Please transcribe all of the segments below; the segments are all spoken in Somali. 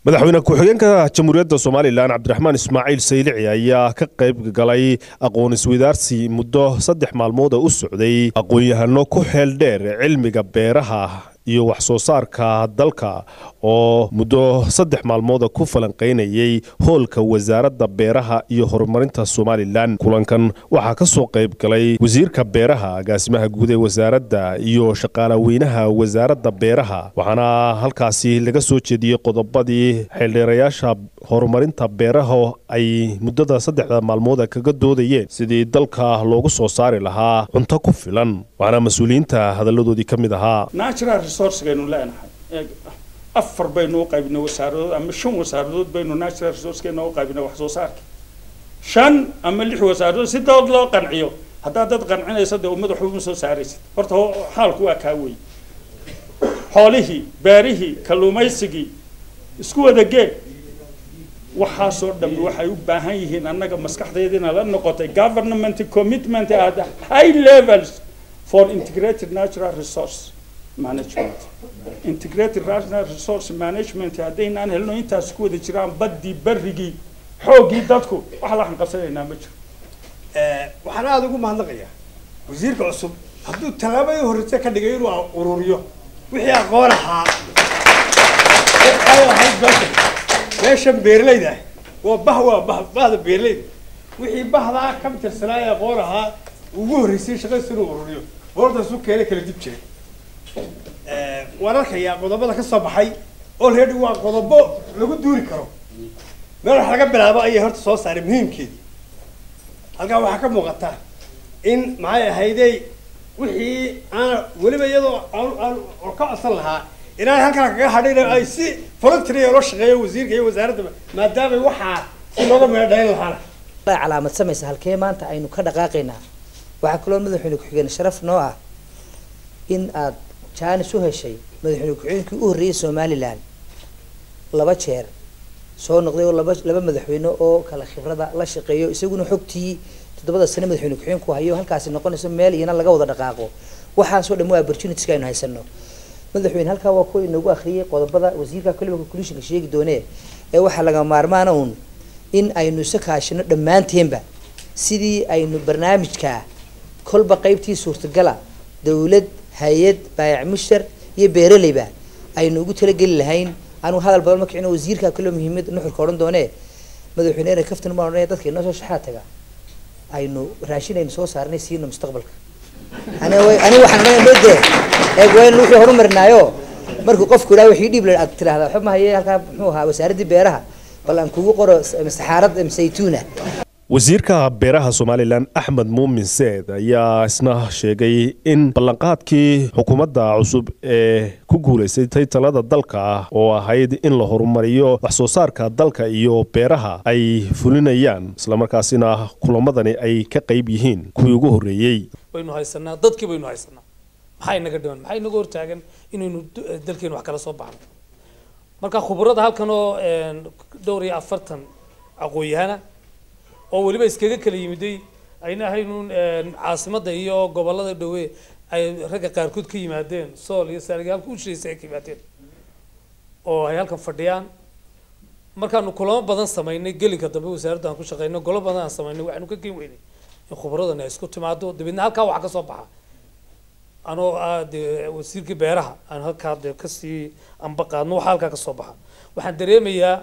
madaxweyne ku-xigeenka jamhuuriyadda somalilan cabdiraxmaan ismaaciil saylici ayaa ka qayb galay aqoon iswadaarsi muddo saddex maalmood oo u socday aqoon-yahano ku xeel dheer cilmiga beeraha iyo wax soo saarka dalka oo muddo saddex maalmooda ku falanqaynayay hoolka wasaaradda beeraha iyo horumarinta somalilan kulankan waxaa ka soo qayb galay wasiirka beeraha agaasimaha guud ee wasaaradda iyo shaqaalaweynaha wasaaradda beeraha waxaana halkaasi laga soo jeediyey qodobadii xeeldheerayaasha horumarinta beeraha ay muddada saddexda maalmooda kaga doodayeen sidii dalka loogu soo saari lahaa cunto ku filan waxaana mas-uuliyiinta hadalladoodii ka mid ahaa resourcegaynu leenahay afar baynu u qaybinay wasaaradood ama shan wasaaradood baynu natural resourcekeena u qaybinay wax soo saarka shan ama lix wasaaradood si dood loo qanciyo haddaad dad qancinaysa dee ummad waxba uma soo saaraysid horta xaalku waa kaa wey xoolihii beerihii kalluumaysigii isku wada gee waxaasoo dhammi waxay u baahan yihiin annaga maskaxdeediina la noqotay government commitment at high levels for integrated natural resource management integrated national resource management haddaynaan helno intaas ku wada jiraan baddii barrigii xooggii dadku wax la hanqabsanaynaa ma jiro waxaan aada ugu mahadnaqayaa wasiirka cusub hadduu tallaabadii horreyse ka dhigay inuu ururiyo wixii aqoon ahaa ay ahayd meeshan meeshan beeralayda ah waa bah waa bah bahda beeralayda wixii bahdaa ka tirsanaa ee aqoon ahaa ugu horreysay shaqadiisa inuu ururiyo boordaas u keenay kala dib jiray waan arkayaa qodobada ka soo baxay already waa qodobo lagu duuri karo meel wax laga bilaabo ayay horta soo saaray muhiimkeedii halkaa waxaa ka muuqata in maxay ahaydey wixii aan weliba iyadoo aan ka codsan lahaa inaan halkaa kaga hadhin ay si voluntary loo shaqeeyo wasiirka iyo wasaaradda maadaama waxaa si looga meelo dhalin lahaana calaamad samaysa halkee maanta aynu ka dhaqaaqaynaa waxaa kaloo madaxweyne ku-xigeen sharaf noo ah in aad jaanis u heshay madaxweyne ku-xigeenkii u horreeyay somalilan laba jeer soo noqday oo laba laba madaxweyne oo kala khibrada la shaqeeyo isaguna xogtii toddobada sane madaxweyne ku-xigeenku hayo halkaasi noqonayso meel iyana laga wada dhaqaaqo waxaasoo dhan waa opportunitiska aynu haysano madaxweyne halkaa waa kuwa inagu akhriyay qodobada wasiirka kaliba conclusionka sheegi doonee ee waxaa laga maarmaana uun in aynu isa kaashino dhammaanteenba sidii aynu barnaamijka kolba qeybtii suurtagala dawlad hay-ad baayac mushtar iyo beeraleyba aynu ugu talageli lahayn anigu hadal badan ma kicino wasiirka kaloo muhiimad nuxurka odhan doonee madaxweyne ere kaftan baan odhanaya dadka inoo soo shaxaa taga aynu raashin aynu soo saarnay siino mustaqbalka ani ani waxaan odhanaya loo dee eeg waa in wixii horumarinaayo markuu qofku idhaha wixii dhiib la aad tiraahdaa waxba ma haye halkaa muxuu ahaa wasaaraddii beeraha bal aan kugu qoro saxaarad saytuuna wasiirka beeraha somalilan axmed muumin seed ayaa isna sheegay in ballanqaadkii xukuumadda cusub ee ku guulaysatay talada dalka oo ahayd in la horumariyo wax soo saarka dalka iyo beeraha ay fulinayaan islamarkaasina kulamadani ay ka qayb yihiin kuwii ugu horreeyey waynu haysanaa dadkii baynu haysanaa maxaa inaga dhiman maxaa inaga hortaagan inaynu dalkeenu wax kala soo baxno marka khubarada halkan oo dhowr iyo afartan aqoon-yahana oo weliba iskaga kala yimiday ayna ahaynuun caasimadda iyo gobolada dhawe ay ragga qaarkood ka yimaadeen sool iyo saariga halka ushaysa ay ka yimaadeen oo ay halkan fadhiyaan markaanu kulamo badan samaynay gelinka dambe wasaaradda aan ku shaqeyno golo badan aan samaynay waxaanu ka geen weynay in khubaradani ay isku timaado dabeedna halkaa waxaa ka soo baxa anoo ah dee wasiirkii beeraha aan halkaa dee kasii anba qaadno waxa halkaa ka soo baxa waxaan dareemayaa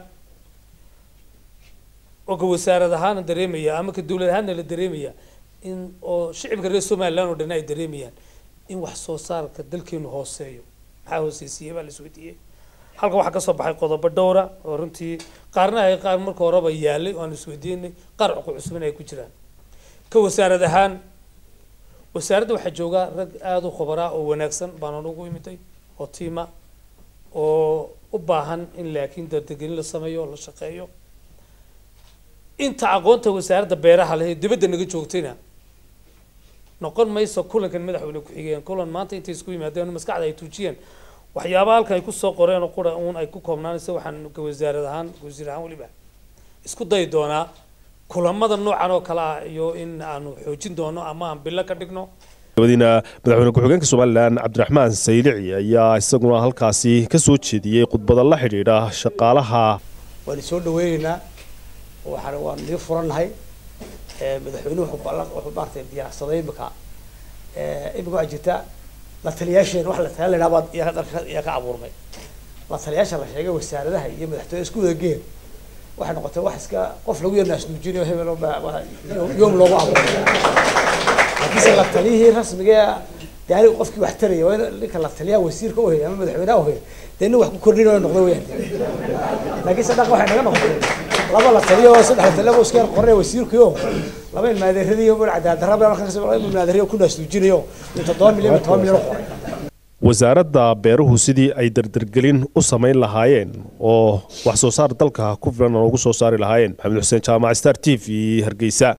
oo ka wasaarad ahaana dareemaya ama ka dawlad ahaana la dareemaya in oo shicibka reer somaliland oo dhan ay dareemayaan in wax soo saarka dalkeenu hooseeyo maxaa hooseysiiyey baa la isweydiiyey halka waxaa kasoo baxay qodobo dhowra oo runtii qaarna ay qaar marka horeba yaalay oo aan isweydiinay qaar cuqu cusubin ay ku jiraan ka wasaarad ahaan wasaaradda waxaa joogaa rag aada u khubaraa oo wanaagsan baan ugu imitay oo tiima oo u baahan in laakiin dardagelin la sameeyo oo la shaqeeyo inta aqoonta wasaaradda beeraha leh ee dibadda naga joogtayna noqon mayso kulankan madaxweyne ku-xigeen kulan maanta intay isku yimaadeen maskaxda ay tuujiyeen waxyaabaha halkan ay kusoo qoreen oo qura uun ay ku koobnaanaysa waxaan ka wasaarad ahaan wasiir ahaan weliba isku dayi doonaa kulamada noocan oo kale ah iyo in aanu xoojin doono ama aan bilo ka dhigno dabadiina madaxweyne ku-xigeenka somalilan cabdiraxmaan saylici ayaa isaguna halkaasi ka soo jeediyey khudbada la xidhiidha shaqaalaha waan soo dhaweyneynaa waxaan waan nii furannahay madaxweynuhu wuxuu ballan wuxuu maaragtay diyaarsaday imika imika waxaa jirta la taliyaasheen wax la taliya la yidhaha baad iyaa dalka iyaa ka abuurmay la taliyaasha la sheegay wasaaradaha iyo madaxtooyada isku wada geen waxay noqotay wax iska qof lagu yar naasnuujinayo hebel yoom loogu abuuray laakiinse la taliyihii rasmiga dee aniga qofkii wax taraya waa in ninka la taliyaha wasiirka uhaya ama madaxweynaha uhaya dee nin wax ku kordhinayo noqdo weyaan laakiinse dhaqa waxay naga noqotay laba la taliyo oo saddex la taliyo oo iska yar qornay wasiirkiyo laba ilmaadeeradiyo bal cadaadarra baa markaa laba ilmaadeeriyo ku naasnuujinayo in toddoba milyan iyo toban milyan u qoray wasaaradda beeruhu sidii ay dardargelin u samayn lahaayeen oo wax soo saar dalka ku filan ugu soo saari lahaayeen maxamed xuseen jaamac star t v hargeysa